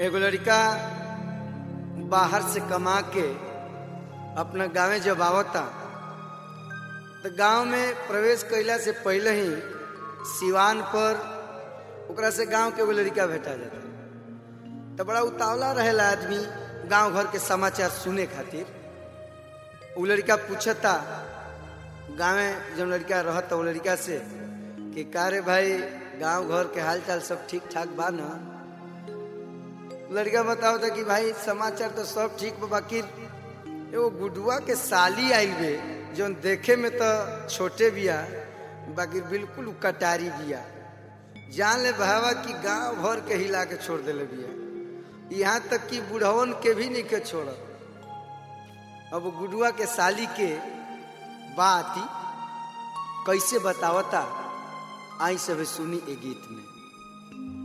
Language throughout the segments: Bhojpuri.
एगो लड़का बाहर से कमा के अपना गांवे जब आवता तो गांव में प्रवेश कैला से पहले ही सिवान पर ओकरा से गांव के एगो लड़का भेटा जाता तो बड़ा उतावला रहेला आदमी गांव घर के समाचार सुने खातिर उ लड़का पूछता गाँवे जब लड़का रहता वो लड़का से कि का रे भाई गांव घर के हाल चाल सब ठीक ठाक बा ना लड़का बताओ था कि भाई समाचार तो सब ठीक बा बाकी एगो गुडुआ के साली आइल बे जौन देखे में तो छोटे बिया बाकी बिल्कुल उ कटारी बिया जान ले भावा कि गांव भर के हिला के छोड़ देले बिया यहाँ तक कि बुढ़वन के भी नहीं के छोड़ अब गुडुआ के साली के बात कैसे बतावता आई सब सुनी ए गीत में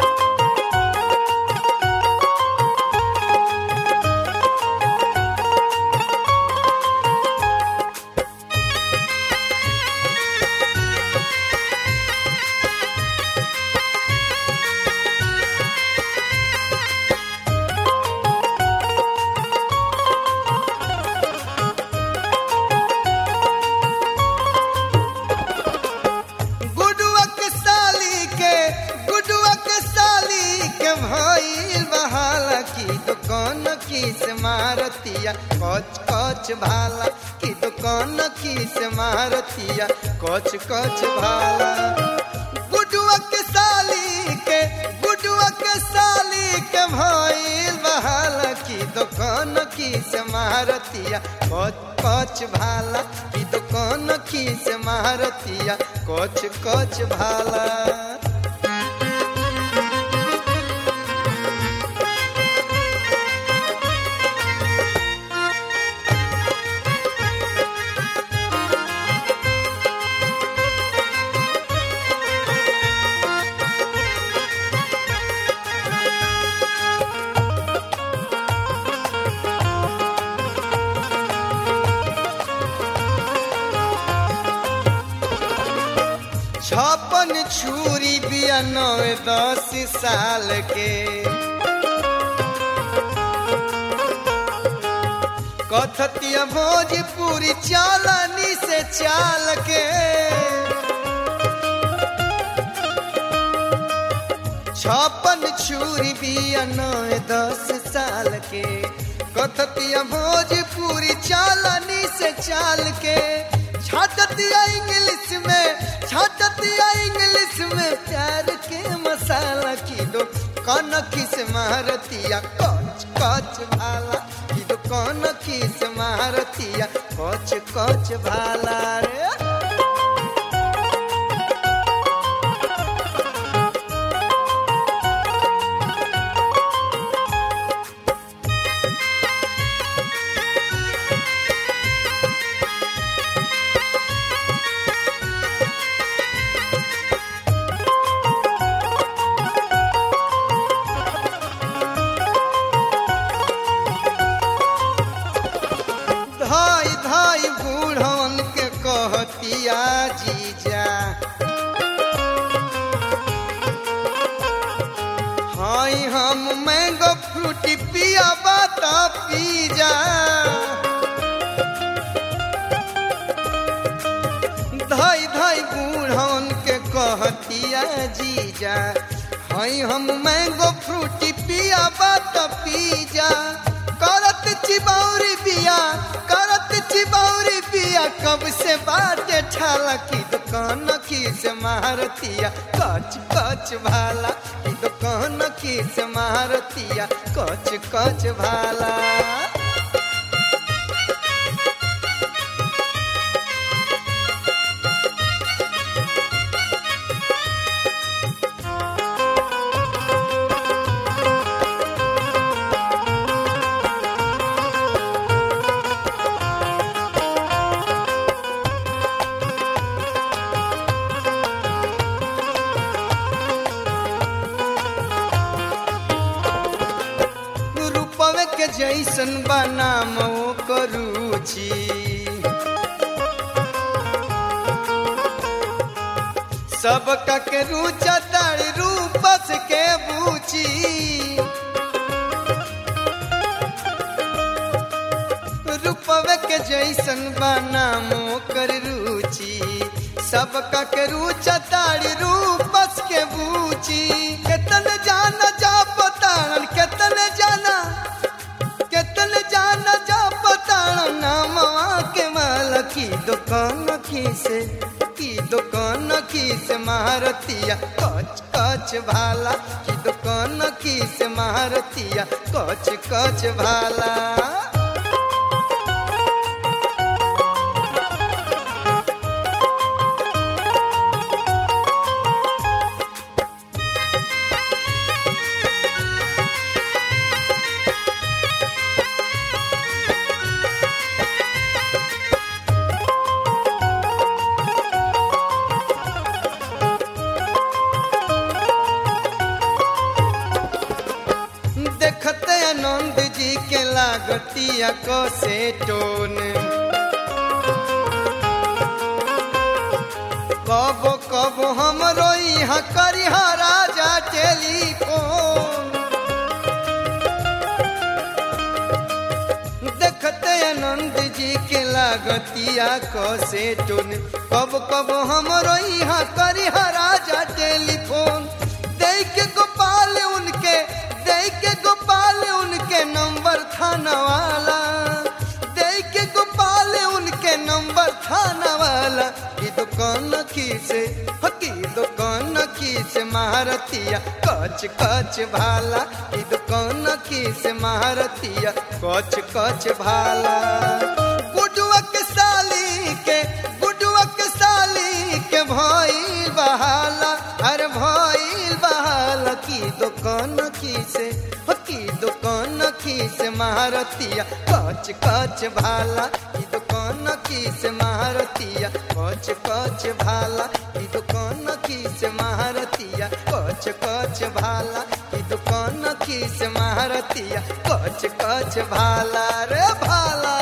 गुडुआ के साली के गुडुआ के साली के भइल बहाला की दुकान की से मारतिया कच कच भाला की दुकान की से मारतिया कच कच भाला गुडुआ के साली के गुडुआ के साली के भइल बहाला की दुकान की से मारतिया कच कच भाला की दुकान की से मारतिया कच कच भाला छप्पन छुरी बिया नवे दस साल के कथतिया भोजपुरी चालनी से चाल के छप्पन छुरी बिया नवे दस साल के कथतिया भोजपुरी चालनी से चाल के छाटतिया इंग्लिश में छाटतिया इंग्लिश में प्यार के मसाला की दो कन किस मारतिया कच कच भाला की दो कन किस मारतिया कच कच भाला रे धाई धाई बूढ़न के कहतिया जीजा हाई हम मैंगो फ्रूटी पिया बाता पी जा धाई धाई बूढ़न के कहतिया जीजा हाई हम मैंगो फ्रूटी पिया बात पी जा करत चिबौरी बिया करत चिबौरी बिया कब से बाटे ठाला की दुकान की से मारतिया कच कच भाला की दुकान की से मारतिया कच कच भाला रूपवे के जैसन बनाम करूची सबका के रुचा तारी रूपस के बूची के जैसन बना मोकर रुचि सबका के रुचा तारी रूपस के बूची केतन जाना जा पताड़न केतन जाना केतन जाना जा पताड़न नामवा के माल की दुकान की से की दुकान की से महारतिया कच कच भाला की दुकान की से महारतिया कच कच भाला देखते आनंद जी के लागतिया को से टोन कबो कबो हमरो यहाँ करिहा राजा टेलीफोन देखते आनंद जी के लागतिया को से टोन कब कब हमरो यहाँ करिहा राजा टेलीफोन दे के गोपाल उनके दे के गोपाल उनके नंबर थाना वाला दे के गोपाल उनके नंबर थाना वाला की दुकान की से हो की दुकान की से महारतिया कच कच भाला की दुकान की से महारतिया कच कच भाला गुडुआ के साली के गुडुआ के साली के भइल बहाला अरे भइल बहाला की दुकान की से हो की दुकान की से महारतिया कच कच भाला की दुकान की से महारतिया कच कच भाला की दुकान की से महारतिया कच कच भाला की दुकान की से महारतिया कच कच भाला रे भाला